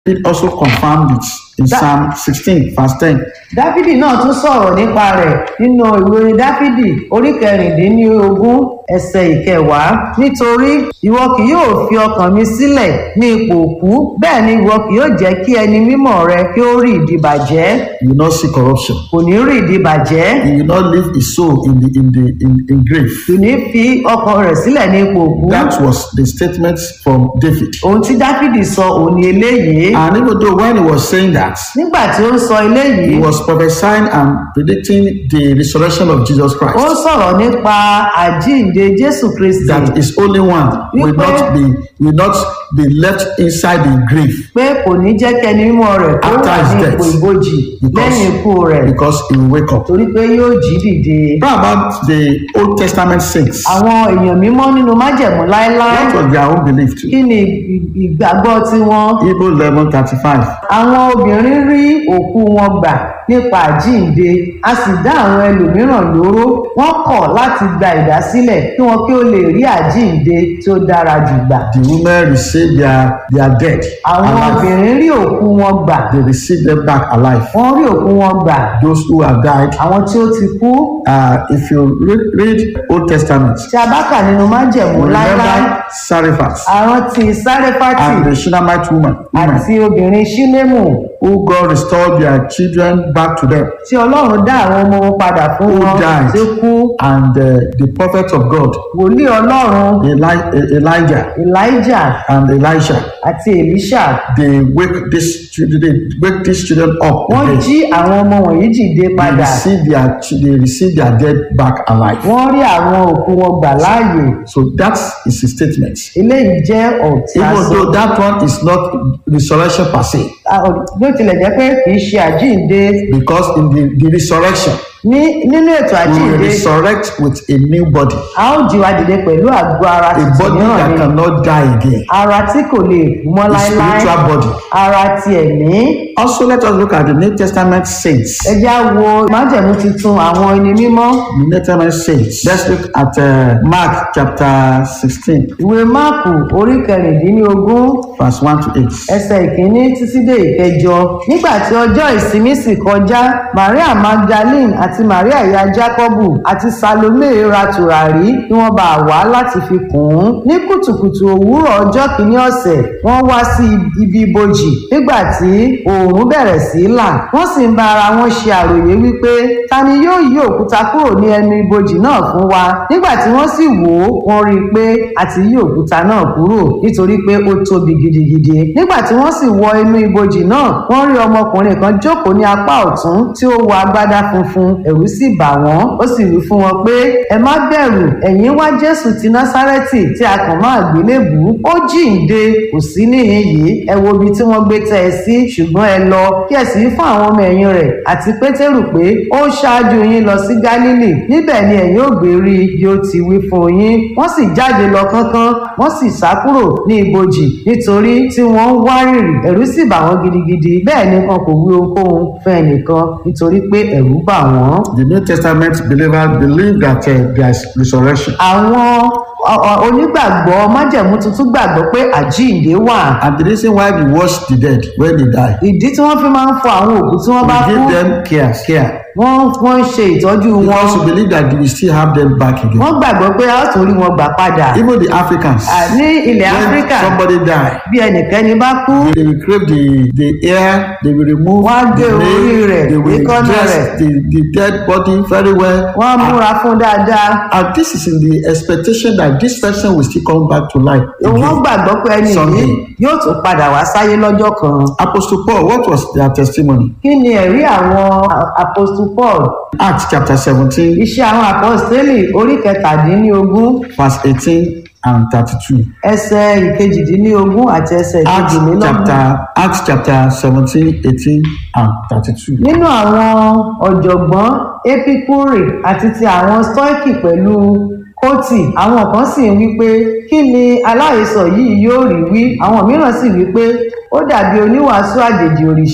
David also confirmed it in That- Psalm 16, verse 10. dáfídì náà tún sọ̀rọ̀ nípa rẹ̀ nínú ìwé orin dáfídì orí kẹrìndínlógún ẹsẹ̀ ìkẹwàá nítorí ìwọ kì yóò fi ọkàn mi sílẹ̀ ní ipò òkú bẹ́ẹ̀ ni ìwọ kì yóò jẹ́ kí ẹni mímọ́ rẹ kí ó rí ìdìbàjẹ́ He will not see corruption. kò ní rí ìdìbàjẹ́ He will not leave his soul in the in the in, in grave. kò ní fi ọkàn rẹ̀ sílẹ̀ ní ipò òkú That was the statement from David. ohun tí dáfídì sọ òun ni eléyìí And even though when he was saying that, nígbà tí ó ń sọ eléyìí he was prophesying and predicting the resurrection of Jesus ó Christ. ń sọ̀rọ̀ nípa àjíǹde jésù kristi That his only one will not be will not be left inside the grave pé kò ní jẹ́ kẹ́ni mímọ́ rẹ̀ kó After wà his ní death. ipò ìbòjì Because- lẹ́yìn ikú rẹ̀ because he will wake up. torí pé yóò jí dìde. What about the Old Testament saints? àwọn èèyàn mímọ́ nínú májẹ̀mú láéláé What was their own belief too? kí ni ì- ìgbàgbọ́ tiwọn. Hebrew eleven thirty five. àwọn obìnrin rí òkú wọn gbà nípa àjíǹde a sì dá àwọn ẹlòmíràn lóró wọ́n kọ̀ láti gba ìdásílẹ̀ kí wọn kí ó lè rí àjíǹde tí ó dára jù gbà. The women received their their dead àwọn alive. obìnrin rí òkú wọn gbà They received them back alive. wọ́n rí òkú wọn gbà Those who have died. àwọn tí ó ti kú Uh, if you read, read Old Testament, tí a bá kà nínú májẹ̀mú you láéláé remember Sarephat àrántí sárẹ́fàtì and the Shunammite woman, woman àti obìnrin ṣílẹ́mù who God restored their children back to them, tí ọlọ́run dá àwọn ọmọ wọn padà fún Who wọn died? tí ó kú and uh, the prophet of God, wòlíì ọlọ́run Eli- E- Elijah elijah and Elisha, àti elisha they wake these children, they wake these children up wọ́n again. jí àwọn ọmọ wọ̀nyí dìde They padà receive their ch- they receive their dead back alive. wọ́n rí àwọn òkú wọn gbà láàyè So that is his statement. eléyìí jẹ́ ọ̀tí Even àṣẹ though that one is not resurrection per se, bí ó tilẹ̀ jẹ́ pé kì í ṣe àjíǹde because in the, the resurrection, ní nínú ètò we will àjíǹde resurrect with a new body, a ó jí wa dìde pẹ̀lú àgọ́ ara a tuntun body mìíràn that ni cannot die again, ara tí kò lè kú mọ́ a láéláé spiritual body. ara ti ẹ̀mí Also, let us look at the New Testament saints. ẹ já wo májẹ̀mú tuntun àwọn ẹni mímọ́ The New Testament saints. Let's look at uh, Mark chapter 16, ìwé máàkù orí kẹrìndínlógún verse 1 to 8. ẹsẹ̀ ìkíní títí dé ìkẹjọ nígbà tí ọjọ́ ìsinmi sì kọjá maria magdalene àti maria ìyá jacobu àti salome ra tùràrí kí wọ́n bá wá láti fi kùn ún ní kùtùkùtù òwúrọ̀ ọjọ́ kìíní ọ̀sẹ̀ wọ́n wá sí ibi ibojì nígbà tí oòrùn bẹ̀rẹ̀ sí í là wọ́n sì ń bá ara wọn ṣe àròyé wípé ta ni yóò yí òkúta kúrò ní ẹnu ibojì náà fún wa nígbà tí wọ́n sì wò ó wọ́n rí i pé a ti yí òkúta náà kúrò nítorí pé ó tóbi gidigidi nígbà tí wọ́n sì wọ inú ibojì náà wọ́n rí ọmọkùnrin kan jókòó ní apá ọ̀tún tí ó wọ agbádá funfun ẹ̀rù sì bà wọ́n ó sì wí fún wọn pé ẹ má bẹ̀rù ẹ̀yin wá jésù ti násárẹ́tì tí a kàn máa gbélébùú ó jíǹde kò sí níhìn yìí ẹ wo ibi tí wọ́n gbé tẹ́ ẹ sí ṣùgbọ́n ẹ lọ kí ẹ sì wí fún àwọn ọmọ ẹ̀yìn rẹ̀ àti pétérù pé ó ṣáájú yín lọ sí gálílì níbẹ̀ ni ẹ̀yin ò gbé rí i bí ó ti wí fún yín wọ́n sì jáde lọ kánkán wọ́n sì sá kúrò ní ibojì nítorí tí wọ́n ń wárìrì ẹ̀rù sì bà wọ́n gidigidi bẹ́ẹ̀ ni wọn kò wí ohunkóhun fún ẹnìkan nítorí pé ẹ̀rù bà wọ́n. The New Testament believers believe that uh, there is resurrection. àwọn ọ- ọ- onígbàgbọ́ májẹ̀mú tuntun gbàgbọ́ pé àjíǹde wà And the reason why we wash the dead when they die, ìdí tí wọ́n fi máa ń fọ àwọn òkú tí wọ́n we bá kú give them care, care. wọ́n wọ́n ń ṣe ìtọ́jú wọn Because we believe that we still have them back again. wọ́n gbàgbọ́ pé a ó tún rí wọn gbà padà Even the Africans, À, ní ilẹ̀ when áfíríkà somebody die, bí ẹnìkẹ́ni bá kú they will crave the the air, they will remove Wọ́n á the gé orí nail, rẹ̀, they will èékánná dress rẹ̀. the the dead body very well. wọ́n á múra fún dáadáa And this is in the expectation that this person will still come back to life wọ́n again. gbàgbọ́ pé ẹni yìí Sunday. yóò tún padà wá sáyé lọ́jọ́ kan Apostle Paul, what was their testimony? kí ni ẹ̀rí àwọn a- apostle paul Acts chapter 17, iṣẹ́ àwọn apostoli orí kẹtàdínlógún verse 18 and 32. ẹsẹ̀ ìkejìdínlógún àti ẹsẹ̀ Acts ìkejìlélógún. chapter, Acts chapter 17, 18 and 32. nínú àwọn ọ̀jọ̀gbọ́n epicure àti ti àwọn stoici pẹ̀lú kóòtì àwọn kan sì ń wí pé kí ni aláhesọ yìí yóò rí wí àwọn mìíràn sì wí pé ó dàbí oníwàásù àjèjì òrìṣà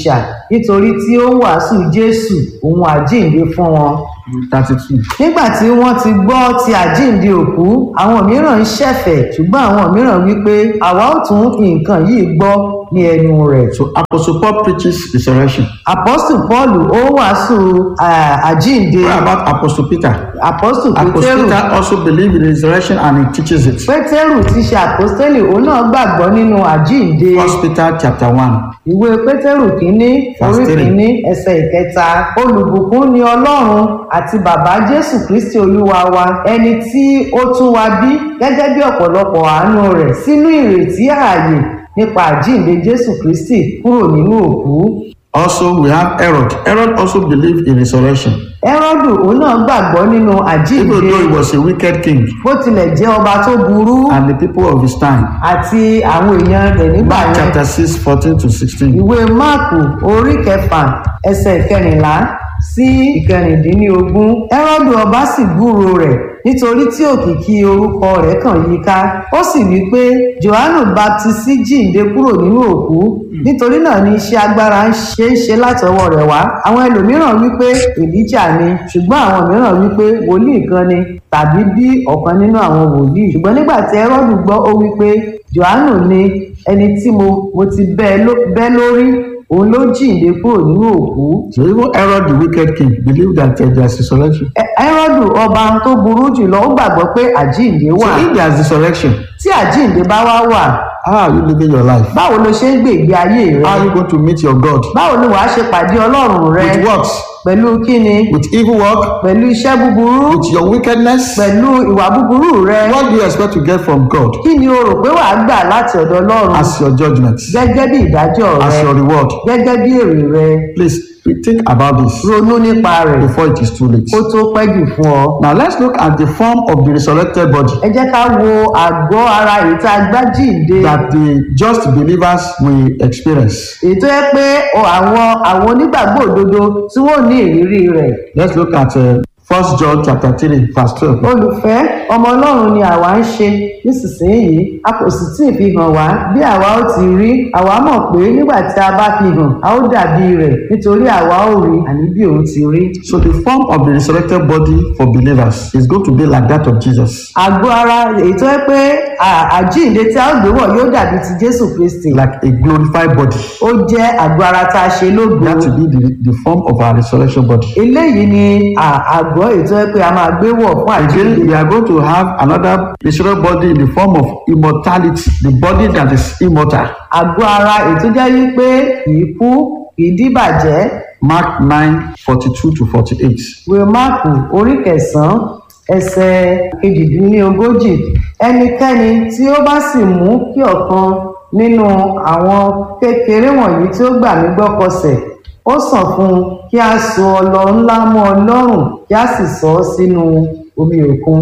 nítorí tí ó ń wàásù jésù òun àjíǹde fún wọn thirty-two. nígbà tí wọ́n ti gbọ́ ti àjíǹde òkú àwọn mìíràn ń ṣẹ̀fẹ̀ ṣùgbọ́n àwọn mìíràn wípé àwa ó tún nǹkan yìí gbọ́ ní ẹnu rẹ̀ So Apostle Paul preaches resurrection. apostle paul ó wàásù ah, àjíǹde What about Apostle Peter? apostle Apostle pétérù Peter also believes in resurrection and he teaches it. pétérù ti ṣe àpọ́stélì òun náà gbàgbọ́ nínú àjíǹde First Peter chapter one. ìwé pétérù kínní orí Verse three. kínní ẹsẹ̀ ìkẹta olùbùkún ni ọlọ́run àti bàbá jésù kristi olúwa wa ẹni tí ó tún wa bí gẹ́gẹ́ bí ọ̀pọ̀lọpọ̀ àánú rẹ̀ sínú ìrètí ààyè nípa àjíǹde jésù kristi kúrò nínú òkú Also, we have Herod. Herod also believed in resurrection. ẹ́rọ́dù òun náà gbàgbọ́ nínú Even àjíǹde though he was a wicked king bó tilẹ̀ jẹ́ ọba tó burú and the people of his time. àti àwọn èèyàn rẹ̀ nígbà Mark yẹn chapter 6, 14 to 16. ìwé máàkù orí kẹfà ẹsẹ̀ ìkẹrìnlá sí ìkẹrìndínlógún ẹ́rọ́dù ọba sì gbúròó rẹ̀ nítorí tí òkìkí orúkọ rẹ̀ kàn yí ká ó sì wí pé johannu baptisi jíǹde kúrò nínú òkú nítorí náà ni iṣẹ́ agbára ń ṣe é ṣe látọwọ́ rẹ̀ wá àwọn ẹlòmíràn wí pé èlíjà ni ṣùgbọ́n àwọn mìíràn wí pé wòlíì kan ni tàbí bí ọ̀kan nínú àwọn wòlíì ṣùgbọ́n nígbà tí ẹ́rọ́dù gbọ́ ó wí pé johannu ni ẹni tí mo mo ti bẹ́ ló- bẹ́ lórí òun ló jíǹde kúrò nínú òkú So even Herod, the wicked king, believed that uh, there's resurrection. Ẹ- ẹ́rọ́dù ọba tó burú jùlọ ó gbàgbọ́ pé àjíǹde wà So if there's resurrection, tí àjíǹde bá wá wà how are you living your life? báwo ló ṣe ń gbé ìgbé ayé rẹ How are you going to meet your God? báwo ni wàá ṣe pàdé ọlọ́run rẹ With what? pẹ̀lú kíni With evil work? pẹ̀lú iṣẹ́ búburú With your wickedness? pẹ̀lú ìwà búburú rẹ What do you expect to get from God kí ni o rò pé wàá gbà láti ọ̀dọ̀ ọlọ́run as your judgment, gẹ́gẹ́ bí ìdájọ́ as rẹ your reward? gẹ́gẹ́ bí èrè rẹ Please think about this ronú nípa rẹ̀ before it is too late. kó tó pẹ́ jù fún ọ. Now let's look at the form of the resurrected body ẹ jẹ́ ká wo àgọ́ ara èyí tá a gbá jíǹde that the just believers will experience. èyí tó yẹ pé ọ, àwọn àwọn onígbàgbọ́ òdodo tí wọ́n ní ìrírí rẹ̀ Let's look at uh, 1 John chapter 3, verse 12. olùfẹ́ ọmọ ọlọ́run ni àwa ń ṣe nísinsìnyí a kò sì tí ì fi hàn wá bí àwa ó ti rí àwa mọ̀ pé nígbà tí a bá fi hàn a ó dàbí rẹ̀ nítorí àwa ó rí àní bí òun ti rí. So the form of the resurrected body for believers is going to be like that of Jesus. àgọ́ ara èyí tó yẹ pé à- àjíǹde tí a ó gbé wọ̀ yóò dàbí ti jésù kristi Like a glorified body. ó jẹ́ àgọ́ ara tá a ṣe lógo That will be the, the form of our resurrection body. eléyìí ni à- àgọ́ èyí tó yẹ pé a máa gbé wọ̀ fún àjíǹde Again, we are going to have another resurrected body in the form of immortality, the body that is immortal. àgọ́ ara èyí tó jẹ́ wípé kì í kú kì í dìbàjẹ́ Mark 9 42 to 48. ìwé máàkù orí kẹsànán ẹsẹ̀ kejìdínlógójì ẹnikẹ́ni tí ó bá sì mú kí ọ̀kan nínú àwọn kékeré wọ̀nyí tí ó gbà mí gbọ́ kọsẹ̀ ó sàn fún un kí a so ọlọ ńlá mọ́ ọ lọ́rùn kí a sì sọ ọ́ sínú omi òkun